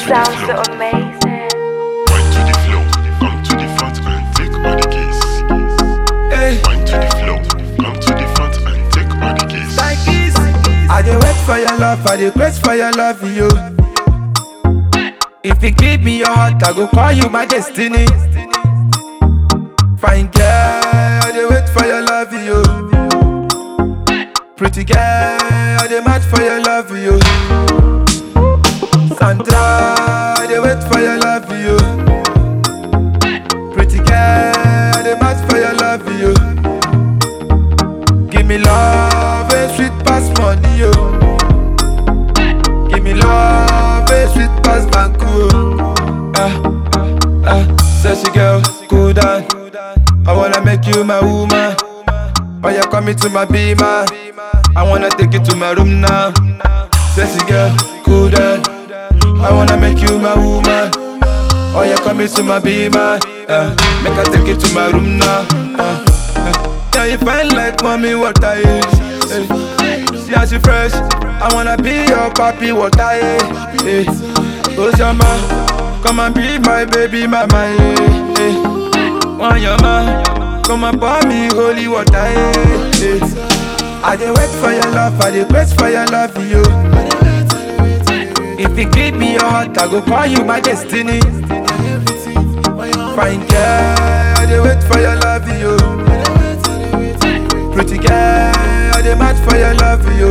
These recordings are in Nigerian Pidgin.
sounds so amazing. Wine to the flow, come to the front and take all the keys. Hey, Wine to the flow, come to the front and take all the keys. I dey wait for your love, I dey wait for your love, you. If you give me your heart, I go call you my destiny. Fine girl, I dey wait for your love, you. Pretty girl, I dey mad for your love, you. Sandra, I dey wait for your love, you. Pretty girl, I dey mad for your love, you. Give me love, a sweet pass money, yo. Give me love, a sweet pass banku. Ah, ah, sexy girl, cool down. I wanna make you my woman. Oh, you coming to my beamer. I wanna take you to my room now. Sexy girl, cool down. I wanna make you my woman. Oh, you coming to my beamer. Uh, make I take you to my room now. Uh, uh. Yeah, you fine like mommy, what I is. Hey. See how she fresh. I wanna be your papi, what I is. Hey. Oh, Shama, come and be my baby mama. Hey. Hey. Want your man, come and pour me holy water. Hey. Hey. I dey wait for your love, I dey wait for your love, you. If you give me your heart, I go call you my destiny. Fine girl, I dey wait for your love, you. Pretty girl, I dey mad for your love, you.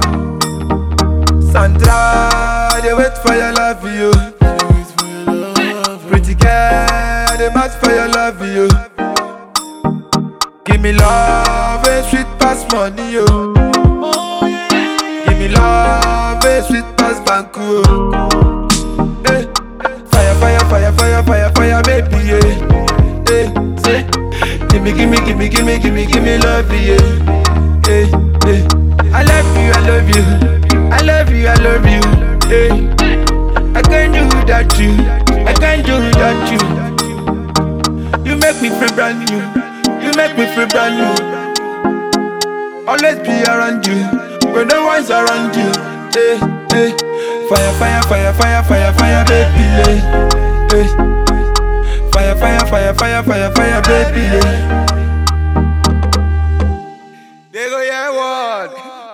Sandra, I dey wait for your love, you. Pretty girl, I dey mad for your love, you. Give me love, a sweet pass money, yo. Give me love, a sweet pass banku. Hey, fire, fire, fire, fire, fire, fire, baby, yeah. Hey, say, gimme, gimme, gimme, gimme, gimme, gimme love, yeah. Hey, hey, I love you, I love you, I love you, I love you. Hey, I can't do without you, I can't do without you. You make me feel brand new, you make me feel brand new. Always be around you when no one's around you. Hey, hey. Fire, fire, fire, fire, fire, fire, baby. Hey, hey. Fire, fire, fire, fire, fire, fire, baby. Hey.